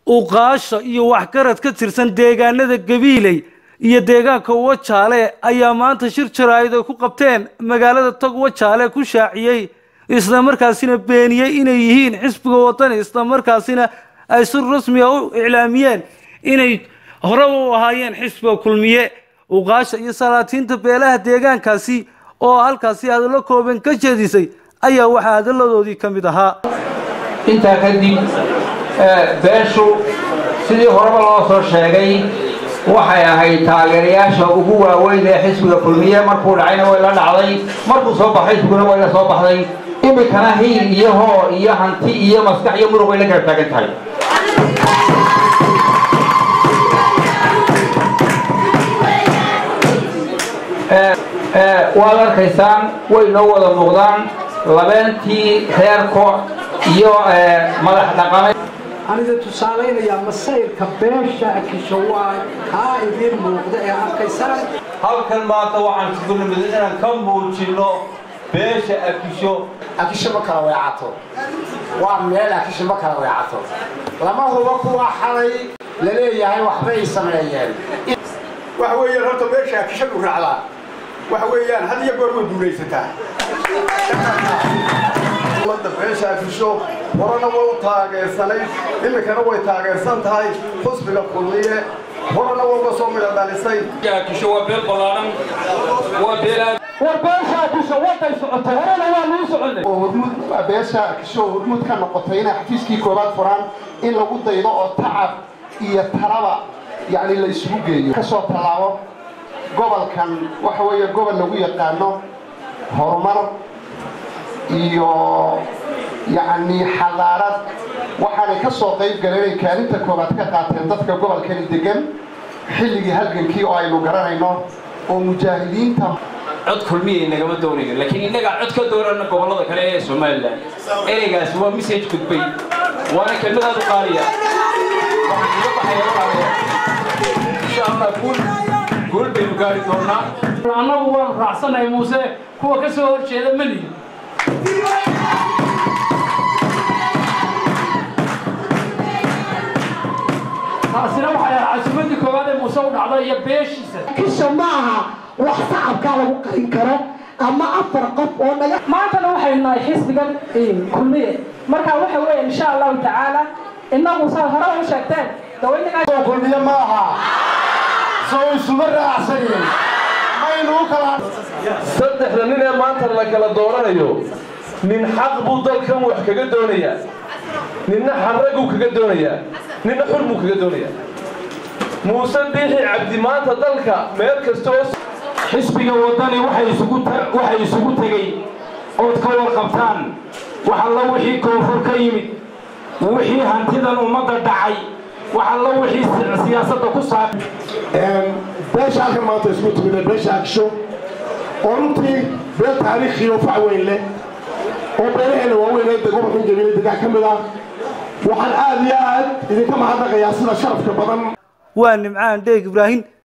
uqaasha iyo waxgarad ka tirsan deegaanada gabiiley iyo deegaanka wajaale ayaa maanta shir jaraa'id ay ku qabteen magaalada tog wajaale ku shaaciyey islamarkaasina beeniyey inay yihiin xisbiga wadani islamarkaasina ay si rasmi a u iclaamiyeen inay hore u ahaayeen xisbiga kulmiye uqaasha iyo salaatiinta beelaha deegaankaasi oo halkaasi hadallo kooban ka jeedisay ayaa waxaa hadalladoodii ka mid ahaa intaa kadib beeshu sidii horeba loo soo sheegay waxay ahayd taageerayaasha ugu waaweyn ee xisbiga kulmiye markuu dhacayna way la dhacday markuu soo baxay xisbiguna way la soo baxday imikana hiil iyo hoo iyo hanti iyo maskax iyo muruq way la garab taagan tahay waad arkaysaan way noo wada muuqdaan labeentii reerko iyo madax dhaqameed aniga tusaalaynayaa masayrka beesha akisho waa kaa idiin muuqda ee arkaysaan halkan maanta waxaan isugu nimid inaan ka muujinno beesha akisho akisho ma kala weecato waa meel akisho ma kala weecato lama hubo kuwa xalay la leeyahay waxbay sameeyeen waxa weeyaan horta meesha akishadu raacdaa waxa weeyaan had iyo goor way duulaysataa ummadda beesha akisho horena way u taageersanay iminkana way taageersan tahay xusbiga kulmiye horena way uga soo mida dhalisay akisho waa beel ballaaran waa beel aad war beesha akisho waday socotay horena waa luu soconay oo hormuud beesha akisho hormuud ka noqotay inay xafiiskii koobaad furaan in lagu daydo oo tacab iyo talaba yacni la isugu geeyo ka soo tallaabo gobolkan waxa weeye gobol lagu yaqaano horumar iyo yacni xadaarad waxaanay ka soo qayb galeen inay kaalinta koobaad ka qaateen dadka gobolkani degan xilligii halgankii oo aynu garanayno oo mujaahidiinta cod kulmiya nagama doonayo laakiin innagaa cod ka doonana gobollada kale ee somalilan ereygaasi waa message gudbay waana kelmadaad u qaaliya waxaan iga baxaya walaalayaal insha allah guul guul baynu gaari doonaa annagu waan raacsanahay muuse kuwa ka soo hor jeeda ma lihin taasina waxay ahaa casumadii koowaad ee muuse u dhacday iyo beeshiisa kisho ma aha wax sacabkaa lagu qarin karo ama afar qof oo naga maantana waxaynu nahay xisbigan kulmiye marka waxa weeye insha allahu tacaala innagu saa hore u sheegteen dawaynagaa kulmiye ma aha soo isuma raacsanin maynu u kala saddexda nin ee maanta la kala dooranayo nin xaq buu dalkan wax kaga doonayaa ninna xarraguu kaga doonayaa ninna xur buu kaga doonayaa muuse biixi cabdi maanta dalka meel kasta oo xisbiga waddani waxay isugu waxay isugu tegey ood ka warqabtaan wax alla wixii koonfur ka yimid wixii hantidan ummadda dhacay wax alla wixii siyaasadda ku saab beesha halkan maanta isku timid beesha agsho oo runtii beel taariikhi oo fac weyn leh oo beelaheena waaweyn ee gobolkan jabiile degaan ka mid ah waxaan aad iyo aad idinka mahadnaqayaa sida sharafka badan waa nimcaan dheeg ibraahim